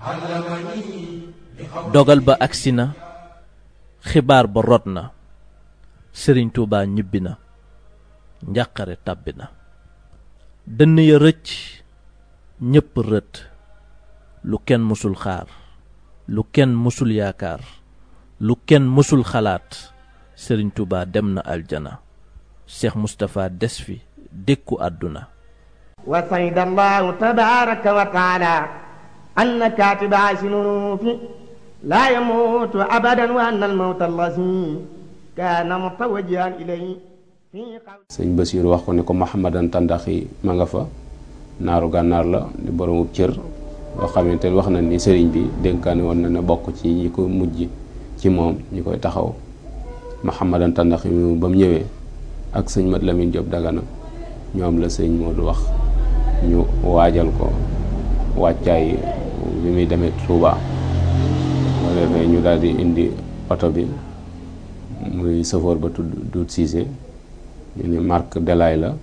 dogal ba agsi na xibaar ba rot na sëriñ Tuubaa ñibbi na njàqare tàbbi na dënn ya rëcc ñépp rët lu kenn mësul xaar lu kenn mësul yaakaar lu kenn mësul xalaat sëriñ Tuubaa dem na aljana Cheikh Moustapha des fi dékku àdduna wa sayda allahu tabaraka wa taala anna katiba sinunuufi laa yamuutu abadan wa anna almawta allazi kaana mutawajjihan ilayhi sëñ Basiir wax ko ne ko Mahamadan Tandaxi ma nga fa naaru gànnaar la di boroomu cër boo xamante wax na ni sëriñ bi dénkaane woon na ne bokk ci ñi ko mujj ci moom ñi koy taxaw Mahamadan Tandaxi mu ba mu ñëwee ak sëñ Mat Lamin Jóob Dagana ñoom la sëñ Moodu wax ñu waajal ko wàccaay bi muy demee Tuuba moo defee ñu daal di indi oto bi muy sëfoor ba tudd Duut Siise ñu ni marque Delaay la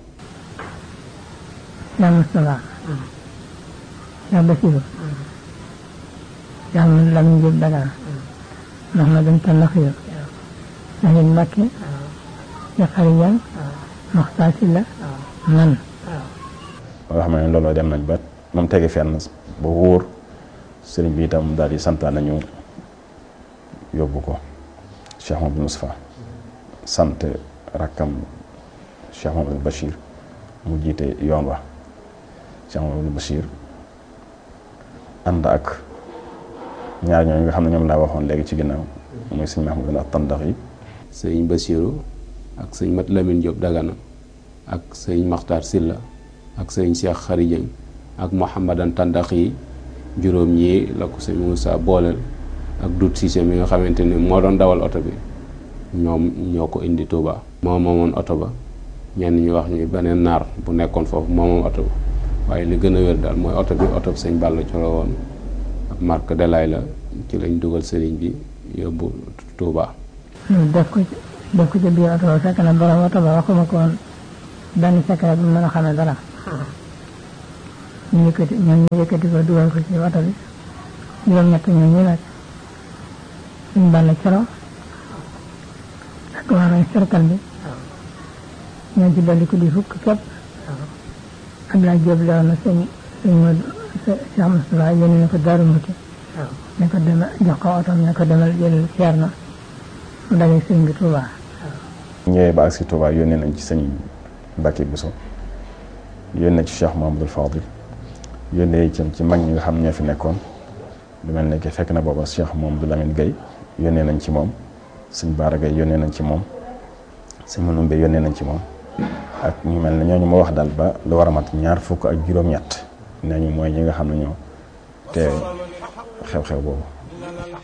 yaa Moustapha yaa Basiru yaa Mat Lamin Jóob Dagana Mahamadan Tandaxi Sahin Mbakke ya xarijan Maxtaar Silla man nga xam ne looloo dem nañ ba moom tege fenn ba wóor sëriñ bi itam daal di santaan nañu yóbbu ko Cheikh Mamadou Moustapha sant rakkam Cheikh Mamadou Bachir mu jiite yoon wa Cheikh Mamadou Bachir ànd ak ñaar ñooñu nga xam ne ñoom laa waxoon léegi ci ginnaaw muy sëñ Mahmoud ak tandax yi sëñ Basiiru ak sëñ Mat Lamin Jóob Dagana ak sëñ Maxtaar Silla ak sëñ Cheikh Xarijëng ak Mouhamadan Tandax yi juróom ñii la ko sëñ Moussa booleel ak Dut Siise mi nga xamante ni moo doon dawal oto bi ñoom ñoo ko indi Touba. moo moomoon oto ba ñenn ñu wax ñu beneen naar bu nekkoon foofu moo moom oto ba waaye li gën a wér daal mooy oto bi oto bi sëñ Balla Coro woon ak marque Delaay la ci lañ dugal sëriñ bi yóbbu Touba. def ko def ko ci biir oto ba fekk na borom oto ba waxuma ko woon benn secret bu mën a xamee dara ñu yëkkati ñoom ñu yëkkati ko dugal ko ci oto bi juróom-ñett ñoom ñu nag suñ bàll coro ak waa roy cercle bi ñoo ci dolli ko di fukk képp Abdoulaye Diop lewoon na sëñ sëñ Modou Cheikh Moustapha yónni na ko Daaru Muti ne ko demal jox ko oto ne ko demal jël ceer na mu dalee sëñ bi Touba ñëwee ba agsi Touba yónnee nañ ci sëñ Mbacke Bousso yónnee ci Cheikh Mahamadul Fadil yónnee itam ci mag ñi nga xam ñoo fi nekkoon lu mel ne que fekk na booba Cheikh Mahamadou Lamine Gueye yónnee nañ ci moom sëñ Baara Gueye yónnee nañ ci moom sëñ Manoumbe yónnee nañ ci moom ak ñu mel ne ñooñu ma wax daal ba lu war a mat ñaar fukk ak juróom-ñett nee ñu mooy ñi nga xam ne ñoo te xew-xew boobu